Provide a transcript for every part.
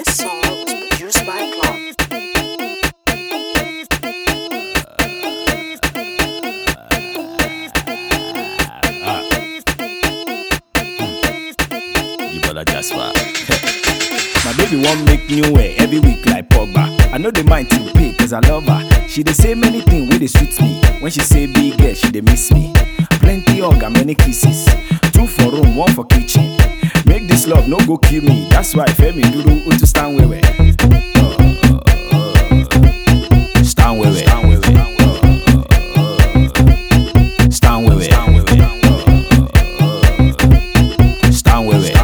This song is produced by Clock. You better just fuck. My baby want make new way every week like Pogba. I know the mind to pay cause I love her. She dey say many things wey dey sweet me. When she say big girl, she dey miss me. Plenty hug and many kisses. Two for room, one for kitchen. Make this love no go kill me. That's why Femi Duru Utu stand wewe. Stand wewe. Stand wewe. Stand wewe. Stand wewe.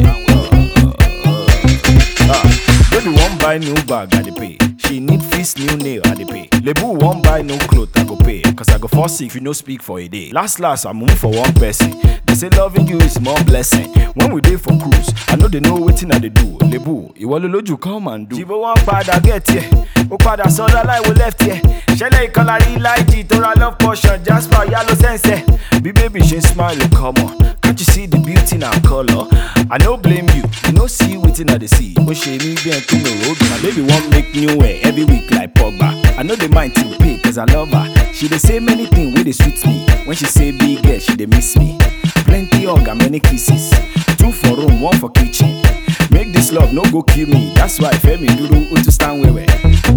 Ah, baby wan buy new bag, I dey pay. She need fix new nail, I dey pay. Lebu wan buy new cloth, I go pay. Cause I go fall sick if you no speak for a day. Last last, I move for one person. They say loving you is more blessing. When we dey for cruise, I know they know wetin I dey do. Lebu, ìwọ ló lójú come and do. Jìbò wọn padà get here, ó padà sọ́dọ̀ láìwo left here. Ṣẹlẹ̀ ìkọlà rí láìjì tó ra love portion, Jasper yálò sẹ́nsẹ̀. Bí baby ṣe ń smile, come on. Can't you see the beauty in our color? I no blame you, you no see wetin I dey see. Ó ṣe mí bí ẹn tó mi ò My baby wan make new hair every week like Pogba. I no dey mind to pay cause I love her. She dey say many things wey dey sweet me. When she say big girl, she dey miss me. Plenty hug and many kisses. Two for room, one for kitchen. Make this love no go kill me. That's why Femi Duru Utu stand wewe.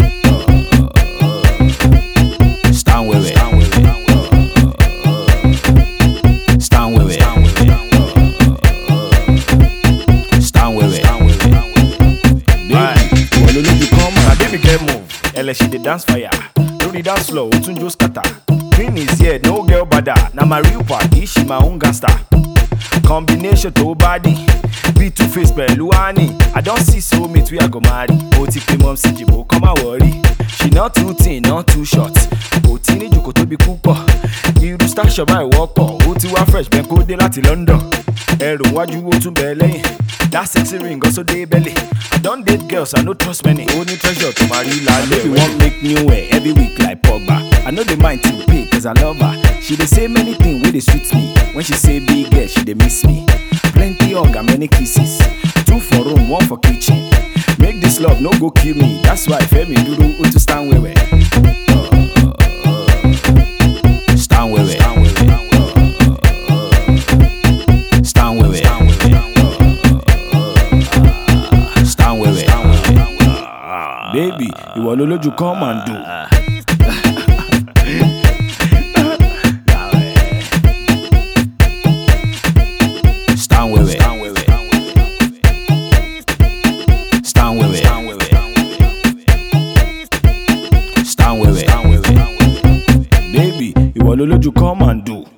Stand wewe. Stand wewe. Stand wewe. Baby, ìwọ ló lójú kan mọ̀. Na baby girl move, ẹlẹ́ she dey dance fire. Lórí dance floor, ó tún jó scatter. Queen is here, no girl bada. Na my real party, she my own gangster. Combination tó body, bí two face pẹ̀lú honey. I don see soulmate wey I go marry. Ó ti pe mọ́ sí jìbò, kọ́ máa wọ̀rí. She not too thin, not too short. Kò tí ní jòkó tóbi púpọ̀. Irú station báyìí wọ́pọ̀, ó ti wá fresh bẹ́ẹ̀ kó dé láti London. Ẹrù wájú ó tún bẹ̀ lẹ́yìn. That sexy ring also dey belly. I don date girls, I no trust many. Ó ní treasure tó máa rí lálẹ́. Baby wan make new hair every week like Pogba. I no dey mind to pay cause I love her. She dey say many things wey dey sweet me. When she say big girl, she dey miss me. Plenty hug and many kisses. Two for room, one for kitchen. Make this love no go kill me. That's why Femi Duru Utu stand wewe. Stand wewe. Stand wewe. Stand wewe. Baby, ìwọ ló lójú come and do. Stand wewe. Stand wewe. Stand wewe. Baby, ìwọ ló lójú come and do.